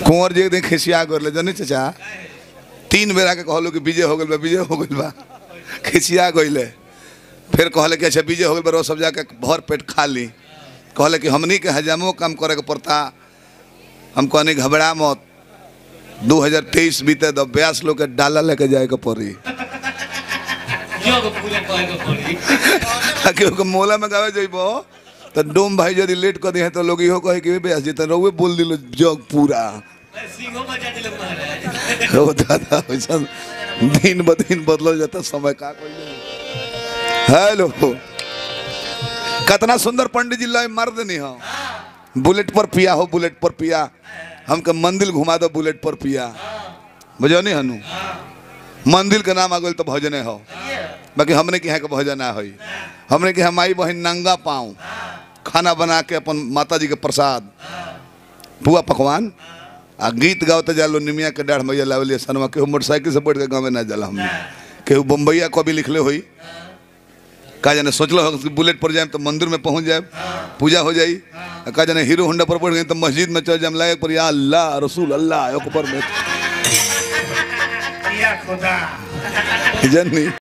कुंवर जी एक दिन खिसिया कर जनी चाचा तीन बेरा के कहलो कि विजय हो गइल बा विजय हो गइल बा खिसिया गइले फिर कहले कि अच्छा विजय हो गइल बा रो सब जाके भर पेट खा ली कहले कि हमनी के हजामो काम करे के पड़ता हम कहनी घबरा मत 2023 बीते तो ब्यास लोग के डाला लेके जाए के पड़ी योग पूरे करे के पड़ी क्योंकि मोला में गावे जइबो तो डोम भाई यदि लेट कर दिए तो लोग इहो कहे कि ब्यास जी तो रउए बोल दिलो जग पूरा सिंहो बजा दिले महाराज हो दादा वैसा दिन ब दिन बदल जाता समय का कोई हेलो कितना सुंदर पंडित जी लाई मार देनी हो बुलेट पर पिया हो बुलेट पर पिया हमके मंदिर घुमा दो बुलेट पर पिया बुझो नहीं हनु मंदिर के नाम आ गइल तो भजने हो बाकी हमने के यहाँ के भजन ना होई हमने के यहाँ माई बहन नंगा पाऊँ खाना बना के अपन माता जी के प्रसाद पुआ पकवान आ गीत गावते जालो निमिया के डाढ़ मैया लावलिए सनवा केहू मोटरसाइकिल से बैठ के गाँव में ना जाला हमने केहू बम्बैया कभी लिखले होई का जाने सोचलो हो कि बुलेट पर जाए तो मंदिर में पहुंच जाए पूजा हो जाई आ का जाने हीरो होंडा पर बैठ गए तो मस्जिद में चल जाए लायक पर या अल्लाह रसूल अल्लाह एक ऊपर में या खुदा जननी